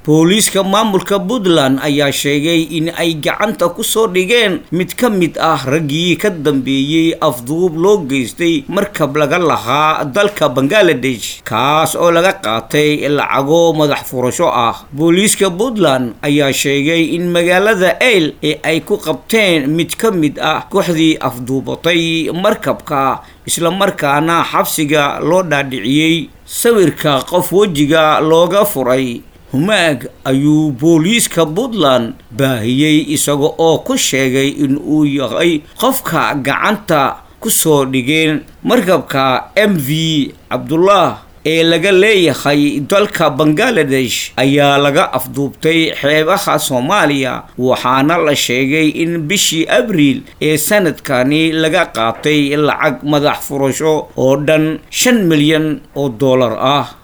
booliiska maamulka puntland ayaa sheegay in ay gacanta ku soo dhigeen mid ka mid ah raggii ka dambeeyey afduub loo geystay markab laga lahaa dalka bangaladesh kaas oo laga qaatay lacago madax furasho ah booliiska puntland ayaa sheegay in magaalada eyl ee ay ku qabteen mid ka mid ah kooxdii afduubatay markabka islamarkaana xabsiga loo dhaadhiciyey sawirka qof wejiga looga furay humaag ayuu booliiska puntland baahiyey isaga oo ku sheegay in uu yahay qofka gacanta ku soo dhigeen markabka m v cabdullah ee laga leeyahay dalka bangaladesh ayaa laga afduubtay xeebaha soomaaliya waxaana la sheegay in bishii abriil ee sanadkani laga qaatay lacag madax furasho oo dhan shan milyan oo dollar ah